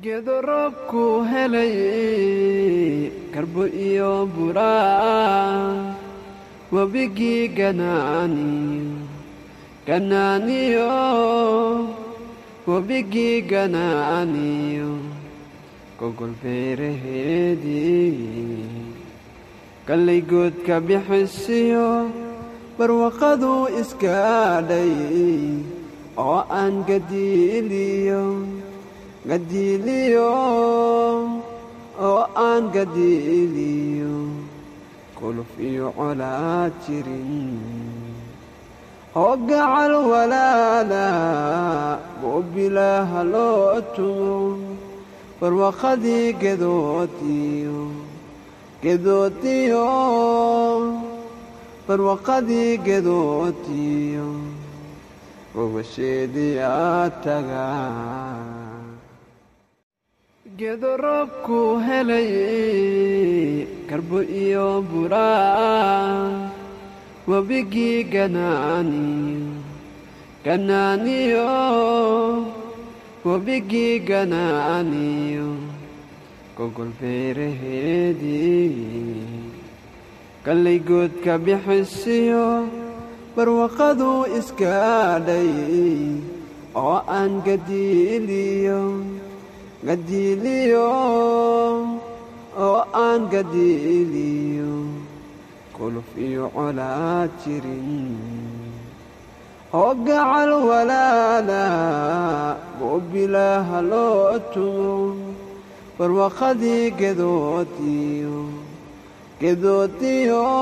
geedo roobku helay karbo iyo buraa webigii ganaaniyo ganaaniyo webigii ganaaniyo gogol beeraheedii gallay goodka bixisiyo barwaqadu iskaadhay oo aan gadiiliyo gadiiliyo oo aan gadiiliyo kuluf iyo colaad jirin oo gacal walaala goobilaaha loo tumo barwaqadii gedoodiyo gedoodiyo barwaqadii gedoodiyo gobasheedii aad tagaa geedo roobku helay karbo iyo buraa webigii ganaaniyo ganaaniyo webigii ganaaniyo gogol beeraheedii gallay goodka bixisiyo barwaqadu iskaadhay oo aan gadiiliyo gadiiliyo oo aan gadiiliyo kuluf iyo colaad jirin oo gacal walaala goobilaaha loo tumo barwaqadii gedoodiyo gedoodiyo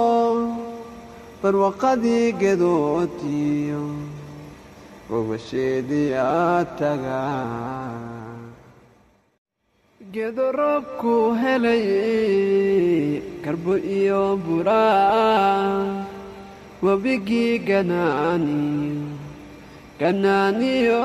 barwaqadii gedoodiyo gobasheedii aad tagaa geedo roobku helay karbo iyo buraa webigii ganaaniyo ganaaniyo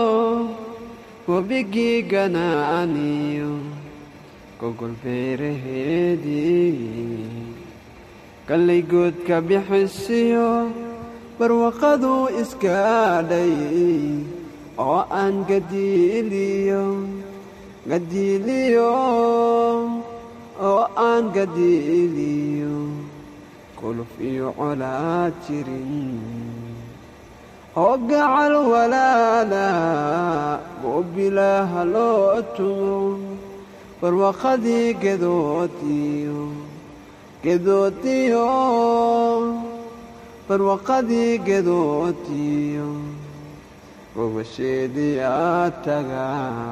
webigii ganaaniyo gogol beeraheedii gallay goodka bixisiyo barwaqadu iskaadhay oo aan gadiiliyo gadiiliyo oo aan gadiiliyo kuluf iyo colaad jirin oo gacal walaala goobilaaha loo tumo barwaqadii gedoodiyo gedoodiyo barwaqadii gedoodiyo gobasheedii aad tagaa